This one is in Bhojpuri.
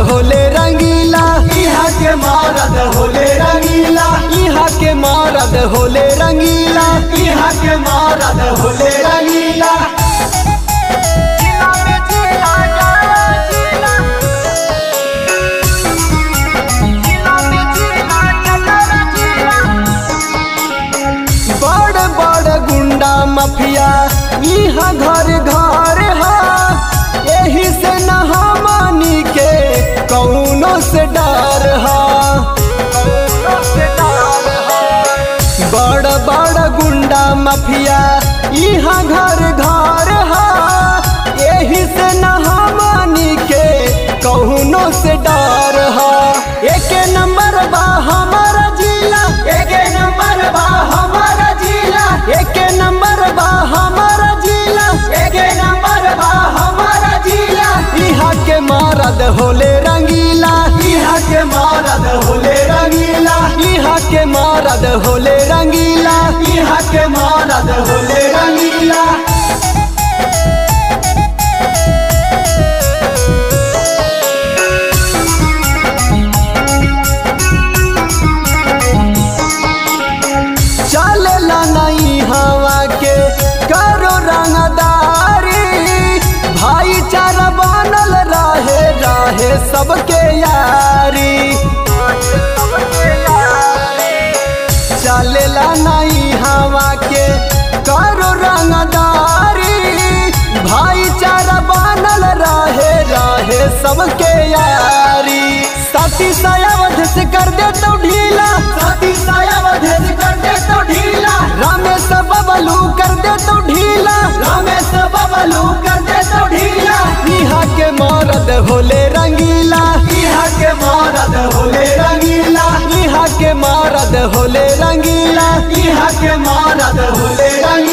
होले रंगीला इहा के मारद होले रंगीला इहा के मारद होले रंगीला इहा के मारद होले रंगीला बड़ बड़ गुंडा माफिया इहा घर घर हा यही से न हमनी के कौनो से डर हा बड़ बड़ गुंडा माफिया इहा घर घर हा यही से न हमनी के कौनो से डर हा एक नंबर बा हमारा जिला एक नंबर बा हमारा जिला एक नंबर बा हमारा जिला एक नंबर बा हमारा जिला इहा के मारद होले रंगीला इहा के मारद होले रंगीला इहा के मारद होले रंगीला इहा के मारद होले रंगीला चलेला नहीं हवा के करो रंगदारी भाईचारा बनल रहे रहे सबके यारी चलेला नहीं हवा के करो रंगदारी भाईचारा बनल रहे रहे सबके यारी साथी सायावध से कर दे तो ढीला साथी सायावधेश कर दे तो ढीला रमेश बबलू कर दे तो ढीला रमेश बबलू कर दे तो ढीला इहा के मारद होले रंगीला इहा के मारद होले रंगीला इहा के मारद होले रंगीला इहा के मारद होले रंगीला